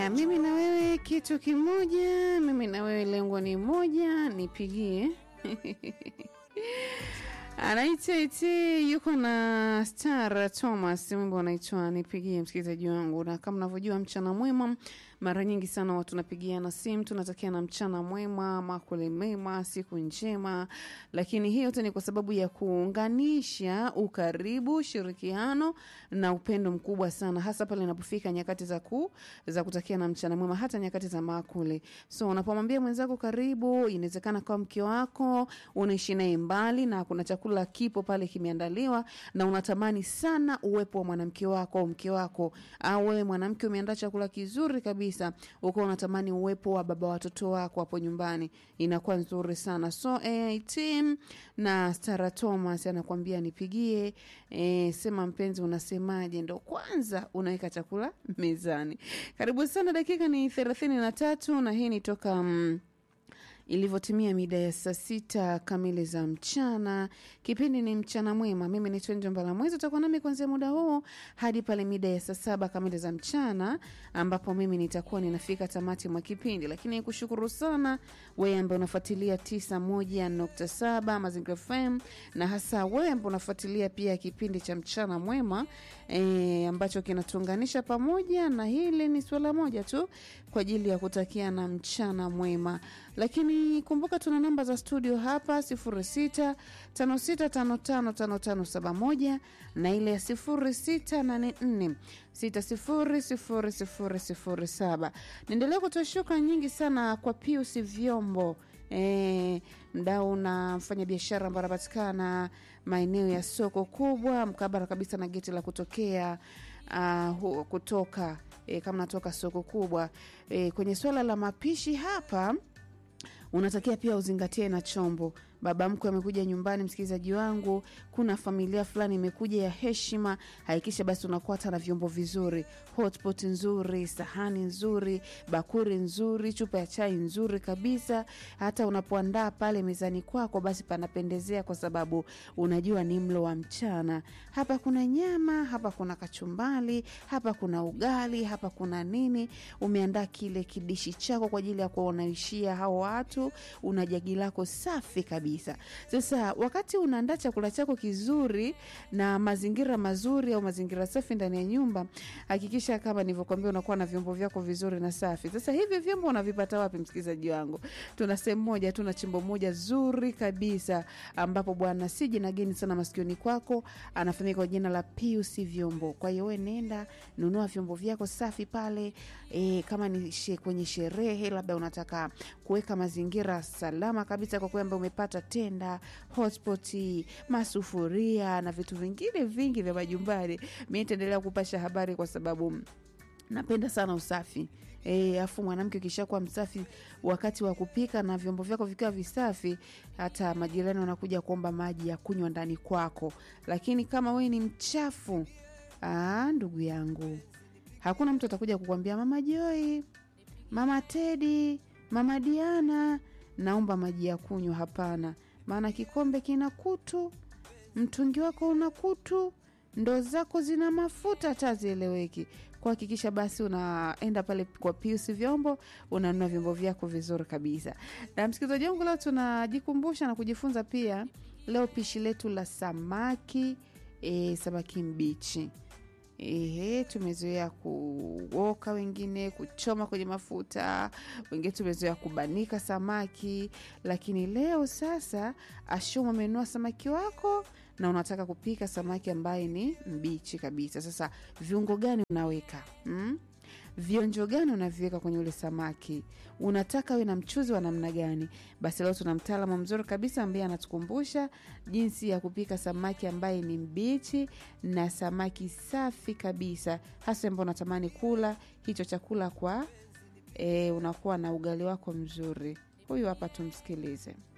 Mimi na wewe kitu kimoja, mimi na wewe lengo ni moja, nipigie anaitwa iti yuko na Star Thomas, wimbo unaitwa nipigie, msikilizaji wangu. Na kama unavyojua mchana mwema, mara nyingi sana watu tunapigiana simu, tunatakiana mchana mwema, makule mema, siku njema, lakini hii yote ni kwa sababu ya kuunganisha ukaribu, ushirikiano na upendo mkubwa sana, hasa pale inapofika nyakati za ku za kutakiana mchana mwema, hata nyakati za makule. So unapomwambia mwenzako karibu, inawezekana kwa mke wako unaishi naye mbali na kuna chakula kipo pale kimeandaliwa na unatamani sana uwepo wa mwanamke wako au mke wako, au wewe mwanamke umeandaa chakula kizuri kabisa, uko unatamani uwepo wa baba watoto wako hapo nyumbani, inakuwa nzuri sana. So eh, team na Stara Thomas anakuambia nipigie, eh, sema mpenzi, unasemaje? Ndo kwanza unaweka chakula mezani. Karibu sana, dakika ni thelathini na tatu na hii ni toka mm, ilivyotimia mida ya saa sita kamili za mchana. Kipindi ni mchana mwema. Mimi ni Twenjo Mbalamwezi, utakuwa nami kuanzia muda huu hadi pale mida ya saa saba kamili za mchana, ambapo mimi nitakuwa ninafika tamati mwa kipindi. Lakini nikushukuru sana wewe ambaye unafuatilia tisa moja nukta saba Mazingira FM na hasa wewe ambaye unafuatilia pia kipindi cha mchana mwema e, ambacho kinatuunganisha pamoja, na hili ni suala moja tu kwa ajili ya kutakia na mchana mwema lakini kumbuka tuna namba za studio hapa sifuri sita tano sita tano tano tano tano saba moja na ile ya sifuri sita nane nne sita sifuri sifuri sifuri sifuri saba. Niendelea kutoa shukrani nyingi sana kwa Pius Vyombo e, mdau na mfanya biashara ambaye anapatikana maeneo ya soko kubwa mkabara kabisa na geti la kutokea uh, kutoka e, kama natoka soko kubwa e, kwenye swala la mapishi hapa unatakia pia uzingatie na chombo. Baba mkwe amekuja nyumbani, msikilizaji wangu, kuna familia fulani imekuja ya heshima, hakikisha basi unakuwa hata na vyombo vizuri, hotpot nzuri, sahani nzuri, bakuri nzuri, chupa ya chai nzuri kabisa. Hata unapoandaa pale mezani kwako, basi panapendezea, kwa sababu unajua ni mlo wa mchana. Hapa kuna nyama, hapa kuna kachumbali, hapa kuna ugali, hapa kuna nini. Umeandaa kile kidishi chako kwa ajili ya kuwanaishia hao watu, una jagi lako safi kabisa kabisa. Sasa wakati unaandaa chakula chako kizuri na mazingira mazuri au mazingira safi ndani ya nyumba, hakikisha kama nilivyokuambia, unakuwa na vyombo vyako vizuri na safi. Sasa hivi vyombo unavipata wapi, msikilizaji wangu? Tuna sehemu moja, tuna chimbo moja zuri kabisa, ambapo bwana si jina geni sana masikioni kwako, anafahamika kwa jina la Pius Vyombo. Kwa hiyo wewe nenda nunua vyombo vyako safi pale. E, kama ni she, kwenye sherehe labda unataka kuweka mazingira salama kabisa kwa kwamba umepata tenda, hotpot, masufuria na vitu vingine vingi vya majumbani. Mi nitaendelea kupasha habari kwa sababu napenda sana usafi. E, afu mwanamke ukishakuwa msafi wakati wa kupika na vyombo vyako vikiwa visafi, hata majirani wanakuja kuomba maji ya kunywa ndani kwako. Lakini kama wewe ni mchafu, aa, ndugu yangu, hakuna mtu atakuja kukwambia mama Joi, mama Tedi, mama Diana, naomba maji ya kunywa. Hapana, maana kikombe kina kutu, mtungi wako una kutu, ndoo zako zina mafuta hata zieleweki. Kuhakikisha basi unaenda pale kwa Pius Vyombo, unanunua vyombo vyako vizuri kabisa. Na msikilizaji wangu, leo tunajikumbusha na kujifunza pia leo pishi letu la samaki e, samaki mbichi. Ehe, tumezoea kuoka, wengine kuchoma kwenye mafuta, wengine tumezoea kubanika samaki, lakini leo sasa Ashuma amenunua samaki wako na unataka kupika samaki ambaye ni mbichi kabisa. Sasa viungo gani unaweka hmm? vionjo gani unaviweka kwenye ule samaki? Unataka we na mchuzi wa namna gani? Basi leo tuna mtaalamu mzuri kabisa ambaye anatukumbusha jinsi ya kupika samaki ambaye ni mbichi na samaki safi kabisa, hasa ambao unatamani kula hicho chakula kwa e, unakuwa na ugali wako mzuri. Huyu hapa tumsikilize.